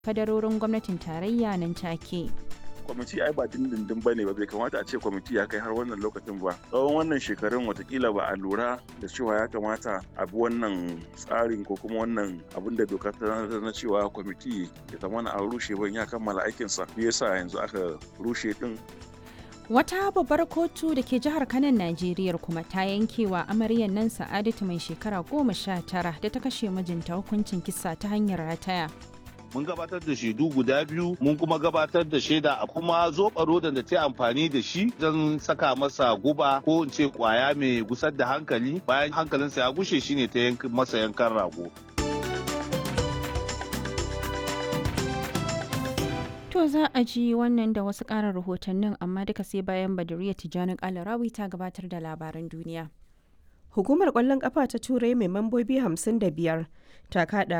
kadarorin gwamnatin tarayya nan take. kwamiti ai ba dindindin ba ne ba bai kamata a ce kwamiti ya kai har wannan lokacin ba tsawon wannan shekarun watakila ba a lura da cewa ya kamata a bi wannan tsarin ko kuma wannan abin da doka ta na cewa kwamiti ya zama a rushe ban ya kammala aikinsa me yasa yanzu aka rushe din Wata babbar kotu da ke jihar Kanan Najeriya kuma ta yankewa amaryar nan Sa'adatu mai shekara goma sha tara da ta kashe mijinta hukuncin kisa ta hanyar rataya. mun gabatar da shaidu guda biyu mun kuma gabatar da shaida a kuma zoɓa rodan da ta amfani da shi don saka masa guba ko in ce kwaya mai gusar da hankali bayan hankalinsa ya gushe shine ta masa yankan rago To za a ji wannan da wasu ƙarin rahotannin amma duka sai bayan Badariya Tijjani Kalarawi ta gabatar da labaran duniya. Hukumar ƙwallon ƙafa ta Turai mai mambobi 55 ta kaɗa